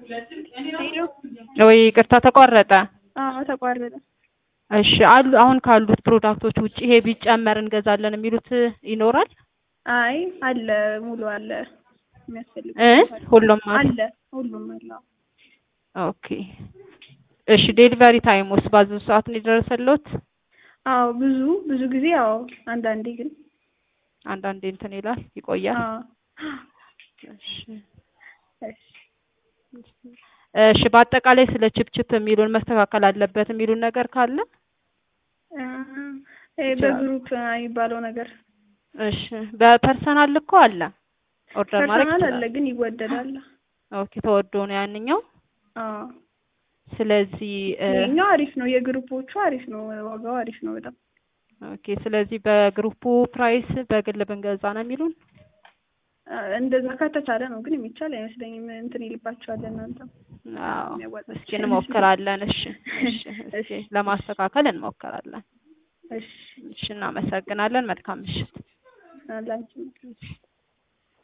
ሄሎ ወይ ይቅርታ ተቋረጠ። አዎ ተቋረጠ። እሺ አሉ አሁን ካሉት ፕሮዳክቶች ውጪ ይሄ ቢጨመር እንገዛለን የሚሉት ይኖራል? አይ አለ ሙሉ አለ የሚያስፈልግ እ ሁሉም አለ። አለ ሁሉም አለ። አዎ። ኦኬ እሺ ዴሊቨሪ ታይሙስ ባዘዙ ሰዓት ነው የደረሰልዎት? አዎ ብዙ ብዙ ጊዜ አዎ አንዳንዴ ግን አንዳንዴ እንትን ይላል ይቆያል። አዎ እሺ እሺ እሺ በአጠቃላይ ስለ ችፕችፕ የሚሉን መስተካከል አለበት የሚሉን ነገር ካለ እ ይሄ በግሩፕ የሚባለው ነገር እሺ በፐርሰናል እኮ አለ ኦርደር ማድረግ ፐርሰናል አለ ይችላል። ግን ይወደዳል። ኦኬ ተወዶ ነው ያንኛው። አዎ ስለዚህ እ ይሄኛው አሪፍ ነው። የግሩፖቹ አሪፍ ነው። ዋጋው አሪፍ ነው በጣም ኦኬ ስለዚህ በግሩፑ ፕራይስ በግል ብንገዛ ነው የሚሉን። አ፣ እንደዛ ከተቻለ ነው ግን የሚቻል አይመስለኝም። እንትን ይልባቸዋል እናንተ አዎ የሚያዋጣው እስኪ እንሞክራለን። እሺ እሺ እስኪ እሺ። ለማስተካከል እንሞክራለን። እሺ እሺ እናመሰግናለን። መልካም ምሽት። አላችሁ